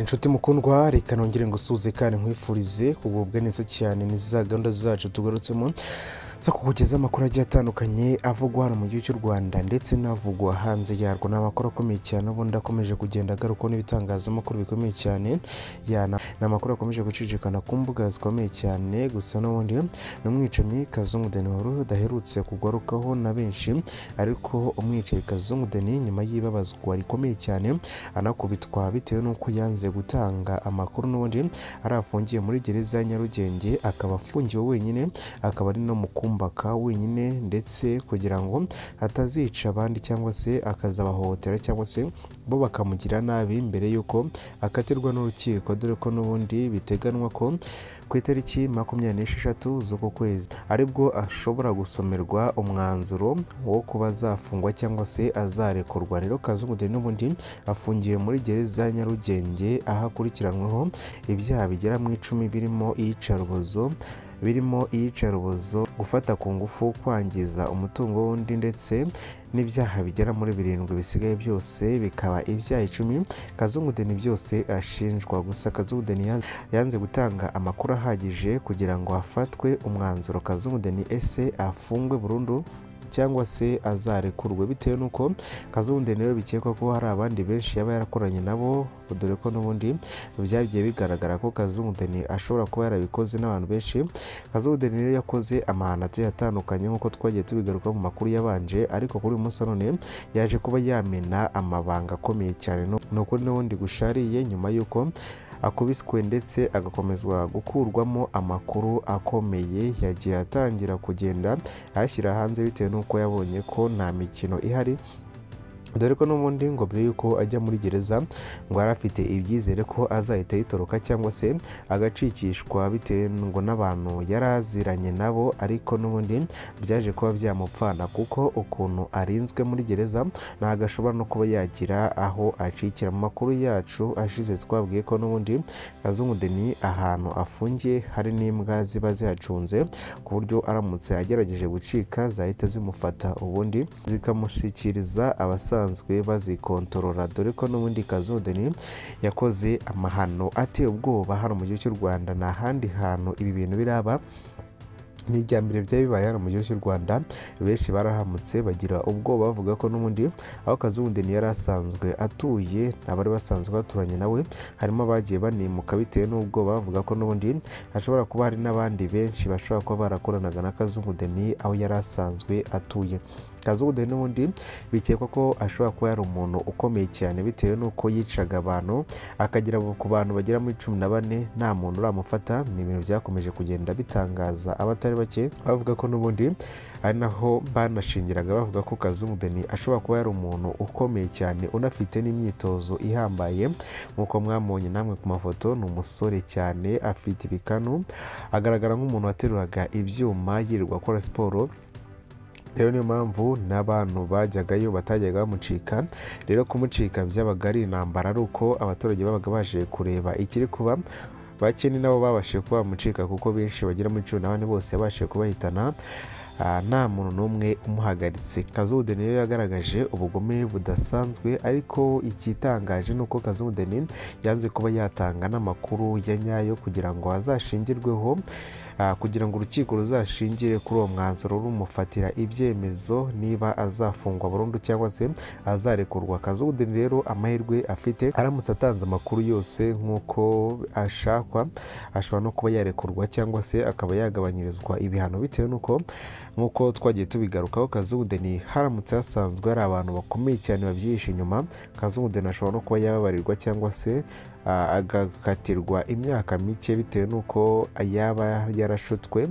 nshuti mukundwa reka nongere ngo usuze kandi nkwifurize kugubwa neza cyane ni za gahunda zacu tugarutsemo zo kukugezaho amakuru agiye atandukanye avugwa hano mu gihugu cy'u rwanda ndetse n'avugwa hanze yarwo ni amakuru akomeye cyane ubundi akomeje kugenda agarukwaho n'ibitangazamakuru bikomeye cyane ya ni amakuru akomeje gucicikana ku mbuga zikomeye cyane gusa n'ubundi ni umwicanyi kazungu deni wari udaherutse kugarukaho na benshi ariko umwicanyi kazungu deni nyuma y'ibabazwa rikomeye cyane anakubitwa bitewe n'uko yanze gutanga amakuru n'ubundi ari afungiye muri gereza ya nyarugenge akaba afungiwe wenyine akaba ari no mu kumbaka wenyine ndetse kugira ngo atazica abandi cyangwa se akazabahohotera cyangwa se bo bakamugira nabi mbere y'uko akatirwa n'urukiko dore ko n'ubundi biteganwa ko ku itariki makumyabiri n'esheshatu z'uku kwezi aribwo ashobora gusomerwa umwanzuro wo kuba azafungwa cyangwa se azarekurwa rero kazungu deni n'ubundi afungiwe muri gereza ya nyarugenge aho akurikiranyweho ibyaha bigera mu icumi birimo iyicarubozo birimo iyicarubozo gufata ku ngufu kwangiza umutungo w'undi ndetse n'ibyaha bigera muri birindwi bisigaye byose bikaba ibyaha icumi kazungu deni byose ashinjwa gusa kazungu deni yanze gutanga amakuru ahagije kugira ngo hafatwe umwanzuro kazungu deni ese afungwe burundu cyangwa se azarekurwe bitewe n'uko kazungu niwe bikekwa ko hari abandi benshi yaba yarakoranye nabo dore ko n'ubundi byagiye bigaragara ko kazungu ashobora kuba yarabikoze n'abantu benshi kazungu rero yakoze amahano agiye atandukanye nk'uko twagiye tubigaruka mu makuru yabanje ariko kuri uyu munsi none yaje kuba yamena amabanga akomeye cyane ni ukuri n'ubundi gushariye nyuma y'uko akubiswe ndetse agakomezwa gukurwamo amakuru akomeye yagiye atangira kugenda ayashyira hanze bitewe n'uko yabonye ko nta mikino ihari dore ko n'ubundi ngo mbere y'uko ajya muri gereza ngo yari afite ibyizere ko azahita yitoroka cyangwa se agacikishwa bitewe ngo n'abantu yari aziranye nabo ariko n'ubundi byaje kuba byamupfana kuko ukuntu arinzwe muri gereza ntabwo ashobora no kuba yagira aho acikira mu makuru yacu ashize twabwiye ko n'ubundi kazungu deni ahantu afungiye hari n'imbwa ziba zihacunze ku buryo aramutse agerageje gucika zahita zimufata ubundi zikamushyikiriza abasaza basanzwe bazikontorora dore ko n'ubundi kazodeni yakoze amahano ateye ubwoba hano mu gihugu cy'u rwanda ni ahandi hantu ibi bintu biraba ni irya mbere byari bibaye hano mu gihugu cy'u rwanda benshi barahamutse bagira ubwoba bavuga ko n'ubundi aho kazundeni yari asanzwe atuye abari basanzwe baturanye nawe harimo abagiye banimuka bitewe n'ubwoba bavuga ko n'ubundi hashobora kuba hari n'abandi benshi bashobora kuba barakoranaga na kazungudeni aho yari asanzwe atuye kazungu n'ubundi bikekwa ko ashobora kuba yari umuntu ukomeye cyane bitewe n'uko yicaga abantu akagera ku bantu bagera muri cumi na bane nta muntu uramufata ni ibintu byakomeje kugenda bitangaza abatari bake bavuga ko n'ubundi ari naho banashingiraga bavuga ko kazungu deni ashobora kuba yari umuntu ukomeye cyane unafite n'imyitozo ihambaye nk'uko mwamubonye namwe ku mafoto ni umusore cyane afite ibikanu agaragara nk'umuntu wateruraga ibyuma yirirwa akora siporo rero niyo mpamvu n'abantu bajyagayo batajyaga bamucika rero kumucika byabaga ari intambara ari uko abaturage babaga baje kureba ikiri kuba bake ni nabo babashije kuba bamucika kuko benshi bagera muri cumi na bane bose yabashije kubahitana nta muntu n'umwe umuhagaritse kazudeni rero yagaragaje ubugome budasanzwe ariko ikitangaje ni uko kazudeni yanze kuba yatanga n'amakuru ya nyayo kugira ngo azashingirweho kugira ngo urukiko ruzashingire kuri uwo mwanzuro rumufatira ibyemezo niba azafungwa burundu cyangwa se azarekurwa kazudeni rero amahirwe afite aramutse atanze amakuru yose nk'uko ashakwa ashobora no kuba yarekurwa cyangwa se akaba yagabanyirizwa ibihano bitewe n'uko nk'uko twagiye tubigarukaho kazudeni haramutse hasanzwe hari abantu bakomeye cyane babyihishe inyuma kazudeni ashobora no kuba yababarirwa cyangwa se agakatirwa imyaka mike bitewe n'uko yaba yarashutswe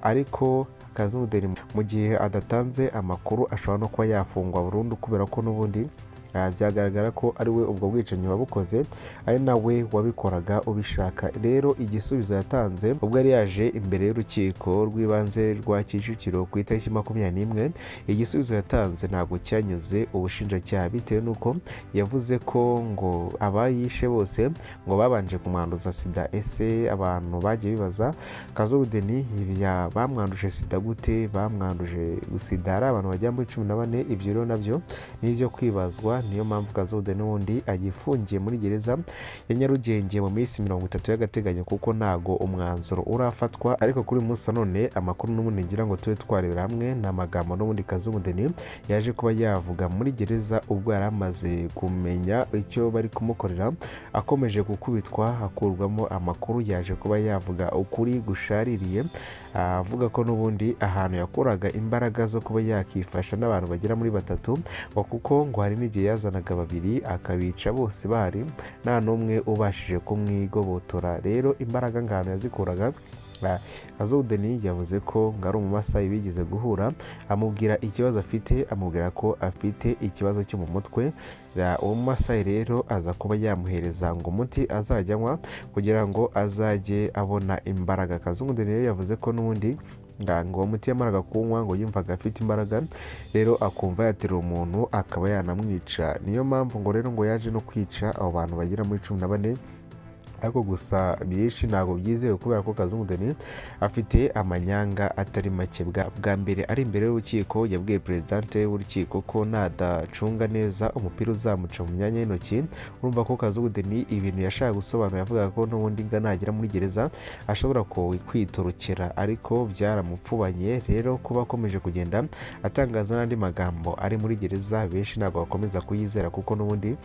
ariko kazudeni mu gihe adatanze amakuru ashobora no kuba yafungwa burundu kubera ko n'ubundi byagaragara ko ari we ubwo bwicanyi wabukoze ari nawe wabikoraga ubishaka rero igisubizo yatanze ubwo yari yaje imbere y'urukiko rw'ibanze rwa kicukiro ku itariki makumyabiri n'imwe igisubizo yatanze ntabwo cyanyuze ubushinjacyaha bitewe n'uko yavuze ko ngo abayishe bose ngo babanje kumwanduza sida ese abantu bagiye bibaza kazudeni bamwanduje sida gute bamwanduje sida hari abantu bagera muri cumi na bane ibyo rero nabyo ni ibyo kwibazwa niyo mpamvu kazoda n'ubundi agifungiye muri gereza ya nyarugenge mu minsi mirongo itatu y'agateganyo kuko ntago umwanzuro urafatwa ariko kuri uyu munsi na none amakuru n'ubundi ngira ngo tube twarebera hamwe ni amagambo n'ubundi kazumudeni yaje kuba yavuga muri gereza ubwo yari amaze kumenya icyo bari kumukorera akomeje gukubitwa hakurwamo amakuru yaje kuba yavuga ukuri gushaririye avuga ko n'ubundi ahantu yakuraga imbaraga zo kuba yakifasha n'abantu bagera muri batatu ngo kuko ngo hari n'igihe yazanaga babiri akabica bose bahari nta n'umwe ubashije kumwigobotora rero imbaraga ngano yazikuraga azodeni yavuze ko ngo ari umumasayi bigeze guhura amubwira ikibazo afite amubwira ko afite ikibazo cyo mu mutwe uwo mumasayi rero aza kuba yamuhereza ngo umuti azajyanywa kugira ngo azajye abona imbaraga akazungudeni rero yavuze ko n'ubundi ngo uwo muti yamaraga kunywa ngo yumvaga afite imbaraga rero akumva yaterura umuntu akaba yanamwica niyo mpamvu ngo rero ngo yaje no kwica abo bantu bagera muri cumi na bane ariko gusa byinshi ntabwo byizewe kubera ko kazungudeni afite amanyanga atari make bwa mbere ari imbere y'urukiko yabwiye perezidante w'urukiko ko nadacunga neza umupira uzamuca mu myanya y'intoki urumva ko kazungudeni ibintu yashaka gusobanura yavugaga ko n'ubundi nga nagera muri gereza ashobora kwitorokera ariko byaramupfubanye rero kuba akomeje kugenda atangaza n'andi magambo ari muri gereza benshi ntabwo bakomeza kuyizera kuko n'ubundi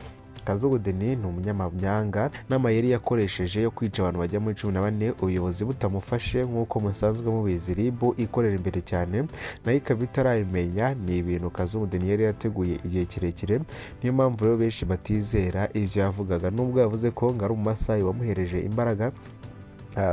kazudeni ni umunyamanyanga n'amayeri yakoresheje yo kwica abantu bajya muri cumi na bane ubuyobozi butamufashe nk'uko musanzwe mubizi ribu ikorera imbere cyane nayo ikaba itarayimenya ni ibintu kazudeni yari yateguye igihe kirekire niyo mpamvu rero benshi batizera ibyo yavugaga nubwo yavuze ko ngo ari umumasayi wamuhereje imbaraga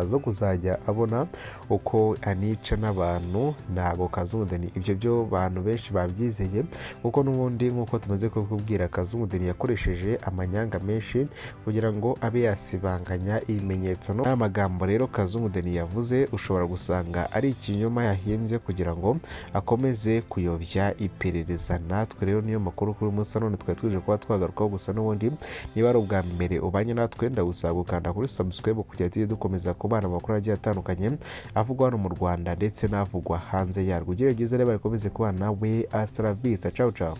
zo kuzajya abona uko anica n'abantu ntabwo kazudeni ibyo byo bantu benshi babyizeye kuko n'ubundi nk'uko tumaze kubibwira kazudeni yakoresheje amanyanga menshi kugira ngo abe yasibanganya ibimenyetso n'amagambo rero kazudeni yavuze ushobora gusanga ari ikinyoma yahimbye kugira ngo akomeze kuyobya iperereza natwe rero niyo makuru kuri munsi none twari tuje kuba twagarukaho gusa n'ubundi niba ari ubwa mbere ubanye natwe ndagusaba gukanda kuri sabusikwebu kugira tujye dukomeza kubana amakuru agiye atandukanye avugwa hano mu Rwanda ndetse n'avugwa hanze yarwo ugira byiza rero barikomeze kubana we asitara bita cawu cawu